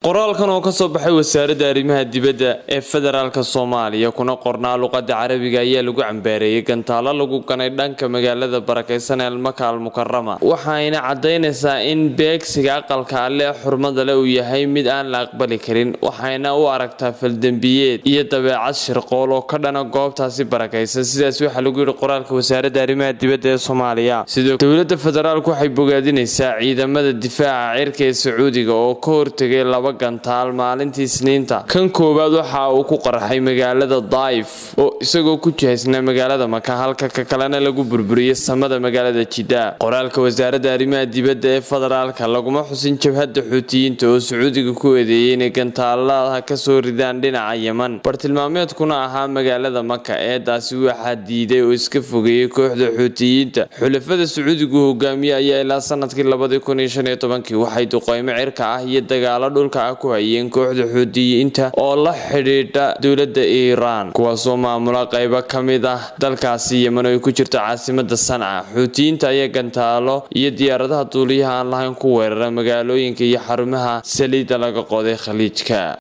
qoraalkan oo kasoo baxay wasaaradda arrimaha dibadda ee federaalk soomaaliya kuna qornaa luqada carabiga ayaa lagu cambaareeyey gantaalo lagu ganay dhanka magaalada barakeysan ee almaka almukarama waxayna cadaynaysaa in beegsiga aqalka alle ee xurmada le uu yahay mid aan la aqbali karin waxayna u aragtaa faldembiyeed iyo dabeecad shirqool oo ka dhana goobtaasi barakeysan sidaas waxaa lagu yidhi qoraalka wasaaradda arrimaha dibadda ee soomaaliya sidoo dowladda federaalk waxay bogaadinaysaa ciidamada difaaca cirka ee sacuudiga oo ka hortegay laba gantaal maalintii isniinta kan koowaad waxa uu ku qarxay magaalada daif oo isagoo ku jihaysnaa magaalada maka halka ka kalena lagu burburiyey samada magaalada jidda qoraalka wasaaradda arrimaha dibadda ee federaalka laguma xusin jabhadda xuutiyiinta oo sacuudiga ku eedeeyay inay gantaalaha kasoo ridaan dhinaca yeman bartilmaameedkuna ahaa magaalada maka eedaasi waxaa diiday oo iska fogeeyey kooxda xuutiyiinta xulafada sacuudigu hogaamiye ayaa ilaa sanadkii labadii kun iyo shan iyo tobankii waxay duqeymo cirka ah iyo dagaalo dhulka ah ku hayeen kooxda xuutiyiinta oo la xidhiidha dowladda iiraan kuwaasoo maamula qeybo ka mid ah dalkaasi yeman oo ay ku jirto caasimada sanca xuutiyiinta ayaa gantaalo iyo diyaaradaha duuliyaha aan lahayn ku weerara magaalooyinka iyo xarumaha saliidda laga qoday khaliijka